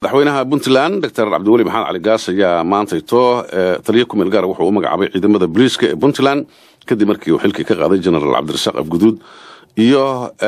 madaxweynaha puntland doctor cabdiweli maxamed cali gaas ayaa maantayto taliyo kumeel gaara wuxuu u magacaabay ciidamada booliiska ee puntland kadib markii uu xilkii ka qaaday genaraal cabdirasaaq afguduud iyo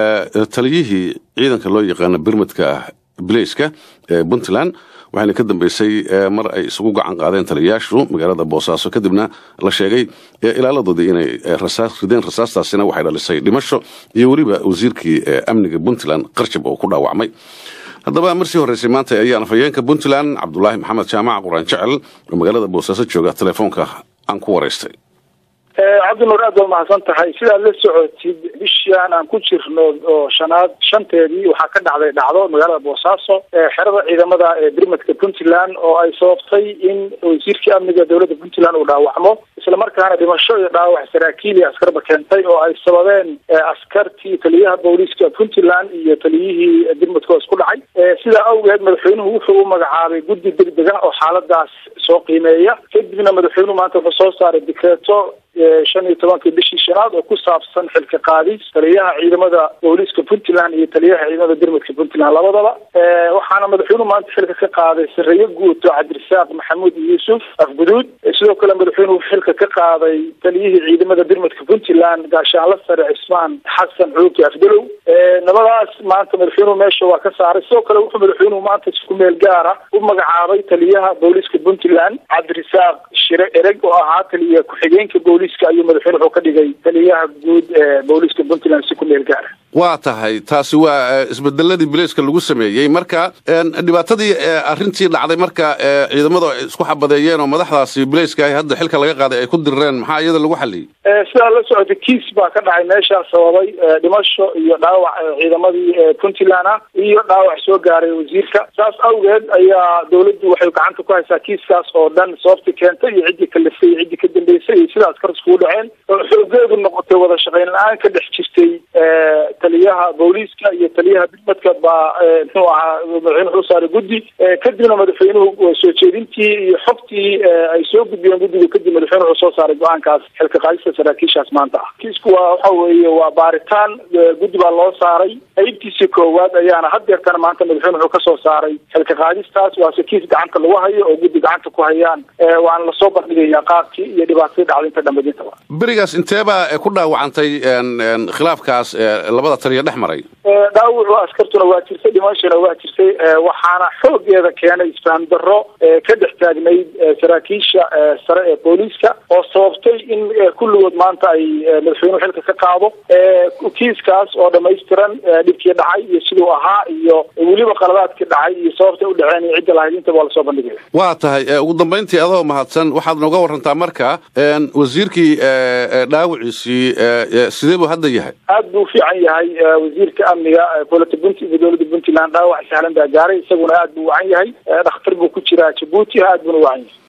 taliyihii ciidanka loo yaqaano birmadka bilayska ee puntland waxayna ka dambeysay mar ay isugu gacan qaadeen taliyayaashu magaalada boosaaso kadibna la sheegay ilaaladoodii inay rasaas rideen rasaastaasina waxay dhalisay dhimasho iyo weliba wasiirkii amniga puntland qarjab oo ku dhaawacmay haddaba marsii horreysay maanta ayaan afhayeenka puntland cabdulaahi maxamed jaamac quraan jecel oo magaalada boosaaso jooga telefoonka aan ku waraystay cabdinuur aad waa mahadsan tahay sidaad la socotid bishaan aan ku jirno oo shanaad shanteedii waxaa ka dhacday dhacdo magaalada boosaaso xerada ciidamada ee birmadka puntland oo ay sababtay in wasiirkii amniga dowladda puntland uu dhaawacmo islamarkaana dhimasho iyo dhaawac saraakiil iyo askarba keentay oo ay sababeen askartii taliyaha booliiska puntland iyo taliyihii birmadka oo isku dhacay sidaa awgeed madaxweynuhu wuxuu u magacaabay guddi degdega oo xaaladaas soo qiimeeya kadibna madaxweynuhu maanta wuxuu soo saaray dikreeto shan iyo tobankii bishii shanaad oo ku saabsan xilka qaadis taliyaha ciidamada booliiska puntland iyo taliyaha ciidamada birmadka puntland labadaba waxaana madaxweynuhu maanta xilka ka qaaday sareeyo guud oo cabdirasaaq maxamuud yuusuf afguduud sidoo kale madaxweynuhu xilka ka qaaday taliyihii ciidamada birmadka puntland gaashaanla sare cismaan xasan xuuki afdalow nabadaas maanta madaxweynuhu meesha waa ka saaray sidoo kale wuxuu madaxweynuhu maanta isku meel gaara u magacaabay taliyaha booliiska puntland cabdirasaaq shire ereg oo ahaa taliya ku-xigeenka booliiska ayuu madaxweyne wuxuu ka dhigay taliyaha guud ee booliiska puntland si ku meel gaara waa tahay taasi waa isbedeladii bilayska lagu sameeyey marka dhibaatadii arrintii dhacday marka ciidamadu ay isku xabadeeyeen oo madaxdaasi bilayska ah hadda xilka laga qaaday ay ku dirireen maxaa iyada lagu xaliyey sidaa la socotay kiis baa ka dhacay meeshaas sababay dhimasho iyo dhaawac ciidamadii puntland ah iyo dhaawac soo gaaray wasiirka saas awgeed ayaa dawladdu waxay gacanta ku haysaa kiiskaas oo dhan sababti keentay iyo ciddii kalifay iyo ciddii ka dambeysay iyo sidaas kar iskugu dhaceen oo xoogeedu noqotay wada shaqayn la-aan ka dhex jirtay taliyaha booliiska iyo taliyaha birmadka baa muxuu ahaa madaxweyne wuxuu saaray guddi kadibna madaxweynuhu soo jeedintii iyo xogtii ay soo gudbiyeen guddiga kadib madaxweyne wuxuu soo saaray go-aankaas xilka qaadista saraakiishaas maanta ah kiisku waa waxa weeye waa baaritaan guddi baa loo saaray qaybtiisii koowaad ayaana had deertana maanta madaxweyne wuxuu kasoo saaray xilka qaadistaas waase kiis gacanta lagu hayo oo guddi gacanta ku hayaan waana lasoo bandhigayaa qaabkii iyo dhibaatadii dhacday inta dhambadintaba berigaas inteebaa ku dhaawacantay khilaafkaas labada taliya dhex maray dhaawacu askartuna waa jirtay dhimashana waa jirtay waxaana xoogeeda keenay isfaham darro ka dhex taagnayd saraakiisha sare ee booliiska oo sababtay in kulligood maanta ay madaxweynuhu xilka ka qaado kiiskaas oo dhamaystiran dhibkii dhacay iyo siduu ahaa iyo weliba qaladaadkii dhacay iyo sababtay u dhaceen iyo cidda lahayd intaba waa lasoo bandhigaya waa tahay ugu dambayntii adoo mahadsan waxaad nooga warantaa marka wasiirkii dhaawiciisii sidee buu hadda yahay aad buu fiican yahay wasiirka amniga golata punt dowladda puntland dhaawac sahlan baa gaaray isaguna aad buu wacan yahay dhakhtar buu ku jiraa jabuuti aad buuna wacan yahay